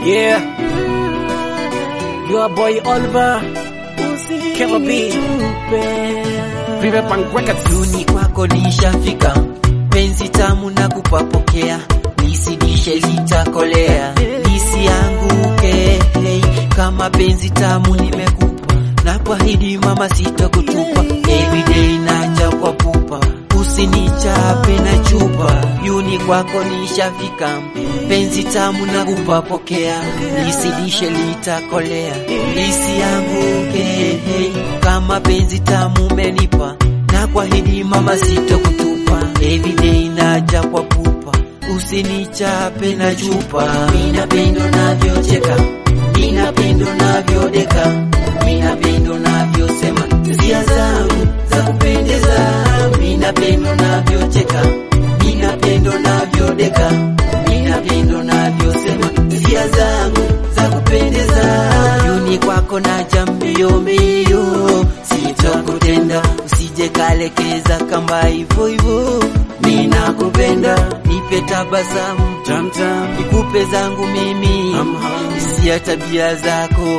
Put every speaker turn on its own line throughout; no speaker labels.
Yeah. Your boy Oliver. Keva B. Riverbank Records.
Duni kwako nishafika, penzi tamu na kupapokea, nisidishe litakolea, lisianguke hey, kama penzi tamu nimekupa, na kuahidi mama sitakutupa, everyday naja kwa pupa, usinichape na chupa, yuni kwako nishafika, penzi tamu na kupapokea, lisidishe litakolea, lisianguke hey, kama penzi tamu umenipa na kuahidi mama sitokutupa, everyday naja kwa pupa, usinichape na chupa. Minapendo navyocheka, minapendo navyodeka, minapendo navyosema zia zangu za kupendeza, minapendo navyocheka, minapendo navyodeka, minapendo navyosema zia zangu za kupendeza. Yuni kwako naja mbio mbio, sitokutenda usije kalekeza kamba hivyo hivyo, mimi nakupenda, nipe tabasamu
Tam tam.
nikupe zangu mimi, si ya tabia zako,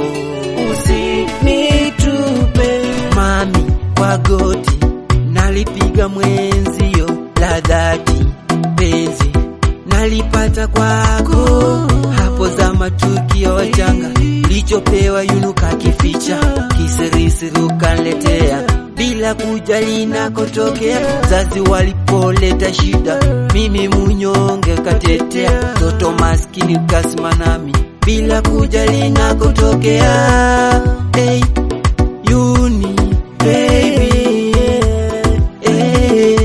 usinitupe mami kwa goti, nalipiga mwenzio la dhati, penzi nalipata kwako, hapo za matukio wachanga, lichopewa yunuka kificha, kisirisiri ukaniletea bila kujali nakotokea, zazi walipoleta shida, mimi munyonge katetea, toto maskini kasima nami bila kujali nakotokea. Hey, Yuni baby, hey,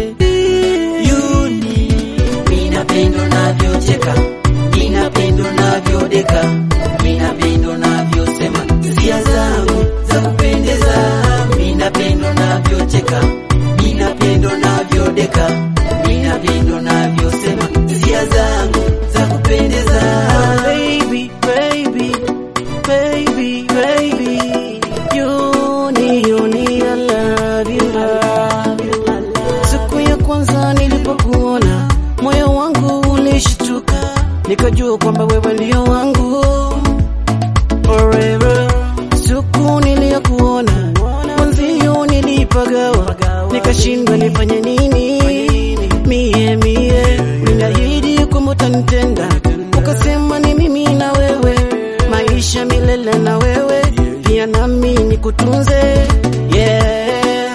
Yuni, minapendo navyocheka, minapendo navyodeka, minapendo navyosema zia zangu za kupendeza, minapendo navyocheka, minapendo navyodeka, minapendo navyosema zia zangu za kupendeza.
Baby, baby, baby, baby. Yuni, yuni, I love you, love you. Siku ya kwanza nilipokuona moyo wangu ulishtuka, nikajua kwamba wewe ndio wangu forever. Siku niliyokuona mwanzio nilipagawa, nikashindwa nifanye nini. Mie mie niliahidi kwamba utanitenda, ukasema ni mimi na wewe, maisha milele na wewe, pia nami nikutunze. Yeah.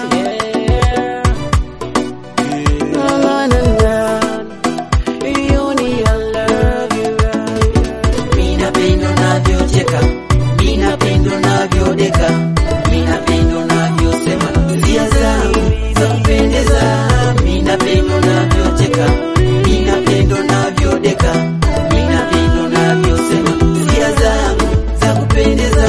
Na, na, na, na. Yoni, I love you.
Minapendo navyocheka, minapendo navyodeka, minapendo navyosema zia zangu za kupendeza, minapendo navyocheka, minapendo navyodeka, minapendo navyosema zia zangu za kupendeza.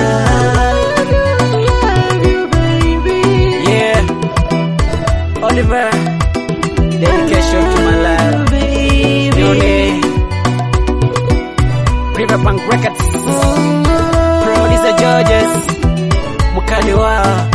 Yeah. Oliver. Dedication to my life. Yoni. Riverbank Records. Producer Georges. Mkali wao.